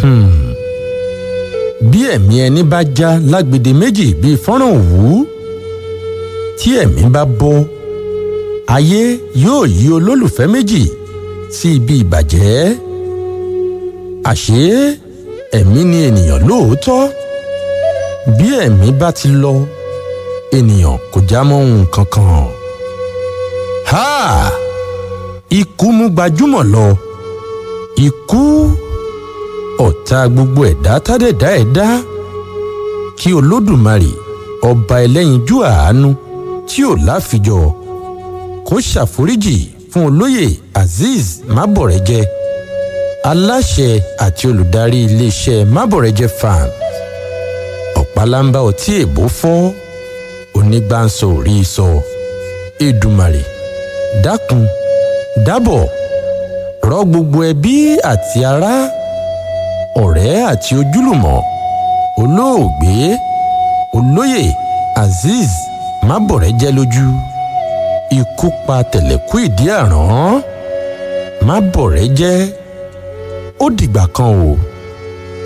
bí ẹ̀mí ẹni bá já lágbede méjì bíi fọ́nrán òwú tí ẹ̀mí bá bọ́ ayé yóò yí olólùfẹ́ méjì sí ibi ìbàjẹ́ àṣé ẹ̀mí ni ènìyàn lóòótọ́ bí ẹ̀mí bá ti lọ ènìyàn kò já mọ́ ohun kankan. ha ikú mú gbajúmọ̀ lọ ikú ọ̀tá gbogbo ẹ̀dá tádẹ̀dá ẹ̀dá kí olódùmarè ọba ẹlẹ́yinjú àánú tí ò láfijọ́ kó ṣàforíjì fún olóyè azeez mábọ̀rẹ́jẹ́ aláṣẹ àti olùdarí iléeṣẹ́ mábọ̀rẹ́jẹ́ farm ọ̀pálámbá ọtí èbó fọ́ onígbàǹsọ ò rí i sọ èdùmàrè dákun dábọ̀ rọ gbogbo ẹbí àti ará ọ̀rẹ́ àti ojúlùmọ̀ olóògbé olóyè azeez mábọ̀rẹ́jẹ́ lójú ikú pa tẹ̀lẹ̀kú ìdí àrán mábọ̀rẹ́jẹ́ ó dìgbà kan o.